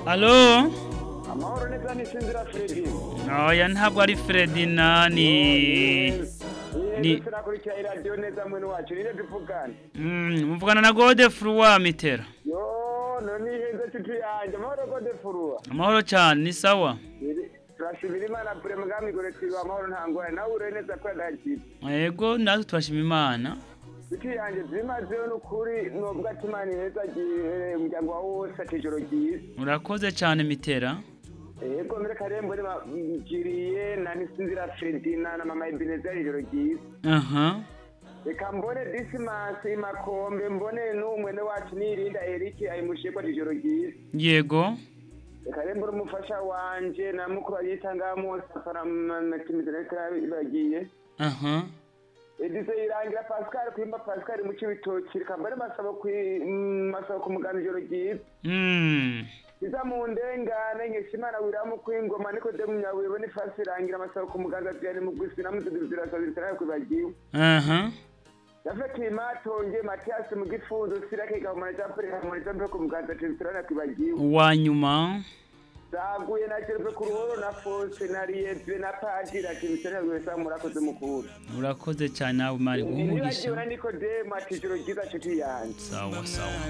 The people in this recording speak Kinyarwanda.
Alo? amahoro neza nisinzira fredi Oya ntabwo ari Fredina ni Ni- ni turakurikira iradiyo neza mwene wacu nire dupfukane Mm, muvugana na Gode Frua Mitera. yo none iheze cuti yanjye amahoro gode furua Amahoro cyane ni sawa. Iri- turashimira imana pure mugami gore twiba amahoro nta ngwara nawe ure neza ko yadakira Yego natwe turashima Imana. cuti yanjye byimazeyo n'ukuri nubwo ati imana iheza gihereye umuryango wawe wose ati ijoro ryiza Urakoze cyane Mitera. yego mbere karembo nibagiriye na nisinzira fredina na mama ebenezeri ijoro ryiza Aha. reka mbone disimansi makombe mbone n'umwene wacu nirinda erike ayimushikwa ijoro ryiza Yego. reka rero mbone umufasha wanje na mukuru ayita ngamo safara matimizanekarabagiye Aha. edize irangira pascal kwimba pascal mu cibitoki reka mbone masabo kwi mm, masabo ku mugano ijoro ryiza Mm. iza mu ndengane nkeshimana wiramu kwingoma nikodemu nyawiro n'ifasi irangira amasabo ku muganga ziyane mu gwisi namuziduzirasabiritaraya kwibagiwe Aha. yafatiye matonge matiyasi mu gifunzo sirake gahumana cya pere gahumana cya mpe ku muganza tenisirana kwibagiwe Wa nyuma. zaguye na jerupe ku ruhoro na fose na riyeve na padira tenisirana rwese murakoze mukuru Urakoze cyane nawe mari guha umugisha. nibagiwe na nikodemu ati ijoro ryiza nshuti yanjye Sawa sawa.